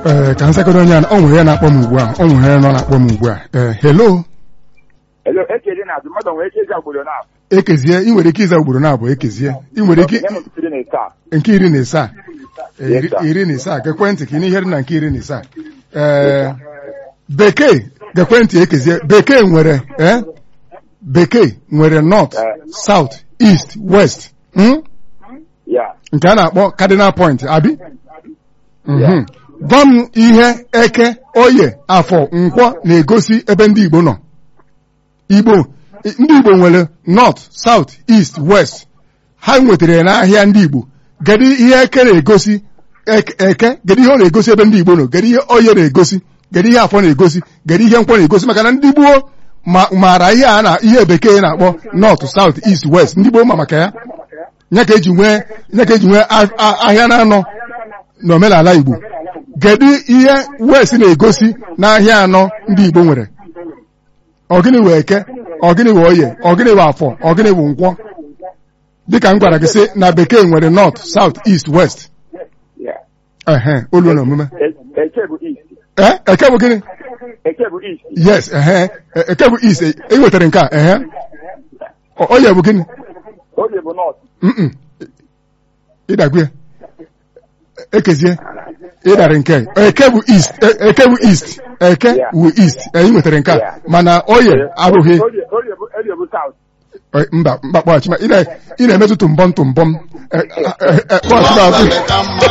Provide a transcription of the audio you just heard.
ee ka nsekọrọ onye a ọ nwere ya na-akpọ m ugbu a ọ nwere ya nọ na-akpọ m ugbu a ee hello Hello, ekele na-azụ mmadụ nwere ike ịza obodo na ekezie ị nwere ike ịza ugboro na-abụ ekezie ị nwere ike Nye m ntụtụrụ na ise a. nke iri na isaa Ee, Yes, iri- sir. iri na isaa gekwentị ka ị n'ihe dị na nke iri na isaa ee bekee gekwentị ekezie bekee nwere ee bekee nwere north Eh. south east west hmm? Ya. nke a na-akpọ cardinal point abi Mhm. Yeah. gwa m ihe eke oye afọ nkwọ na-egosi ebe ndị Igbo nọ Igbo ndị Igbo nwere north south east west ha nwetara ya n'ahịa ndị Igbo kedu ihe eke na-egosi eke eke kedu ihe ọ na-egosi ebe ndị Igbo nọ kedu ihe oye na-egosi kedu ihe afọ na-egosi kedu ihe nkwọ na-egosi maka na ndị gboo ma maara ihe a na ihe bekee na-akpọ north south east west ndị gboo ma maka ya nya ka eji nwee nya ka eji nwee a- a- ahịa na-anọ n'omenala Igbo kedu ihe west na-egosi n'ahịa anọ ndị Igbo nwere ọgịnị wee eke ọgịnị wee oye ọgịnị wee afọ ọgịnị wee nkwọ dịka m gwara gị sị na bekee nwere north south east west Ya. ehe olu na omume E- Eke bụ east. ee eke bụ gịnị Eke bụ east. yes ehe e- eke bụ east e e wetara nke a ehe O- oye bụ gịnị Oge bụ north. Mm-mm. ịdagwe ekezie ịdara nke a. eke bụ east e- eke bụ east eke Yeah. bụ east anyị nwetara nke a Yeah. mana oye abụghị Oge oge bụ oge bụ south. Eh, mba mba kpọghachi ma ị na- ị na-emetụ tụmbọm tụmbọm Eh, eh, eh, eh, kpọghachi m azụ